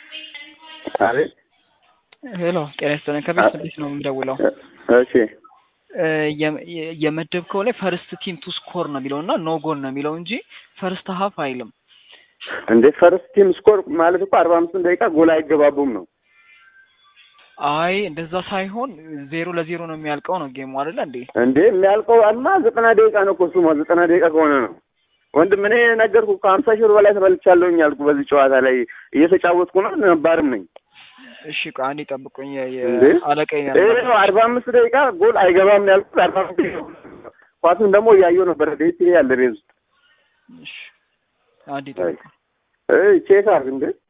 አቤት ሄሎ ጤና ይስጥልኝ። ከቤት ስድስት ነው የምደውለው። እሺ የም- የ- የመደብከው ላይ ፈርስት ቲም ቱ ስኮር ነው የሚለው እና ኖ ጎል ነው የሚለው እንጂ ፈርስት ሀፍ አይልም። እንዴ ፈርስት ቲም ስኮር ማለት እኮ አርባ አምስቱን ደቂቃ ጎል አይገባቡም ነው። አይ እንደዛ ሳይሆን ዜሮ ለዜሮ ነው የሚያልቀው ነው ጌሙ አይደለ እንዴ? እንዴ የሚያልቀው አማ ዘጠና ደቂቃ ነው እኮ እሱማ ዘጠና ደቂቃ ከሆነ ነው። ወንድም እኔ ነገርኩ ከሀምሳ ሺህ ብር በላይ ተበልቻለሁኝ አልኩ። በዚህ ጨዋታ ላይ እየተጫወትኩ ነው፣ ነባርም ነኝ። እሺ ቆይ አንዴ ጠብቁኝ። የ- የ- እንዴ? አለቃዬ ነው ይሄ ያናገረኝ። ነው አርባ አምስት ደቂቃ ጎል አይገባም ነው ያልኩት። አርባ አምስት ደቂቃ ኳሱን ደግሞ እያየሁ ነበረ ዴት ያለ ቤት ውስጥ እሺ አንዴ ጠብቁኝ። እይ ቼክ አድርግ እንዴ